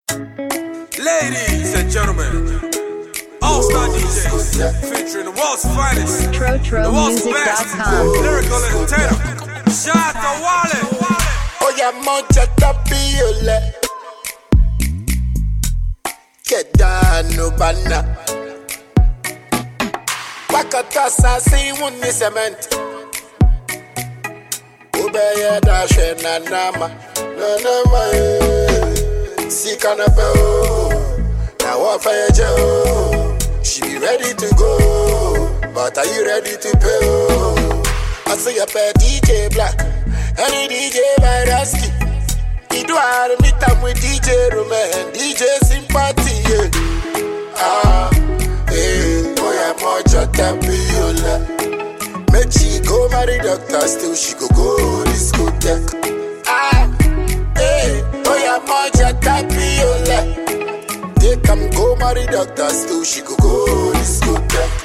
Ladies and gentlemen, All Star DJs featuring the world's finest, the world's best TroTroMusic.com. lyrical entertainer. Shout out to Wale. Oya moja tapiole Kedano bana Wakata sasi wuni cement Ubeye dashe na nama Na nama eh Sika na pe o Na wafa ye je o She be ready to go But are you ready to pay o I see a pair DJ Black Any DJ by Rasky He do I meet up with DJ Roman DJ Sympathy yeah. Ah, eh, boy I'm moja tapiola Make she go marry doctor Still she go go discotheque Ah, eh, boy I'm moja tapiola They come go marry doctor Still she go go discotheque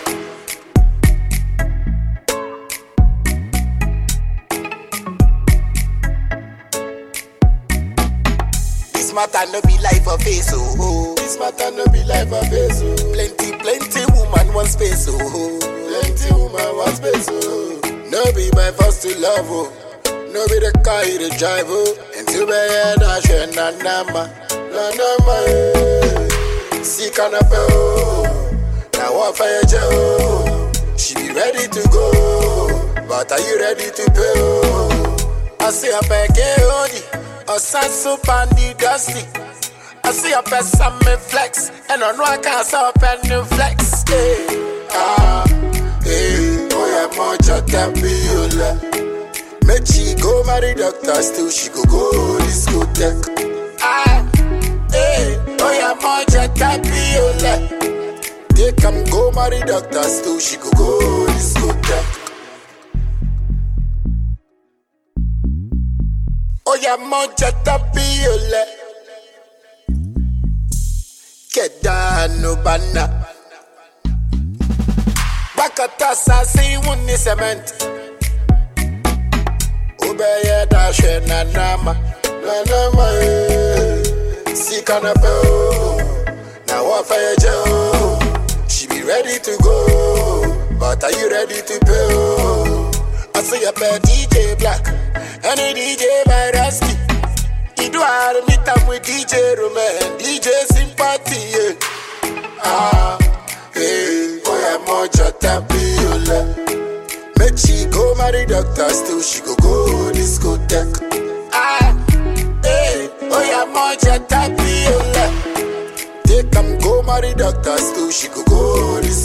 This matter no be life of face, oh, oh. This matter no be life of face, oh. Plenty, plenty woman want space, oh, oh. Plenty woman want space, oh. No be by force to love, oh. No be the car you the drive, oh. Until my head I share na nama, na nama, eh. See canapa, oh. Now what fire oh. She be ready to go, but are you ready to pay, oh? I see a pack of a sensu pandy dusty. I see a person me flex, and I know I can't stop and new flex. Hey, ah, hey, boy, I'm much a tapiola. Make she go marry doctor, still she go go discotheque. Ah, hey, boy, I'm much a tapiola. They come go marry doctor, still she go go discotheque. Oya moja tapiole Kedano bana Bakata sasi wuni cement Ubeye dashe na nama Na nama eh Sika na pe o Na wafa ye je o She be ready to go But are you ready to pay o I see a pair DJ Black Any DJ by Rasky He do I meet up with DJ Roman DJ Sympathy yeah. Ah, hey, boy I'm moja tapiola Make she go marry doctor Still she go go discotheque Ah, hey, boy I'm moja tapiola They come go marry doctor Still she go go discotheque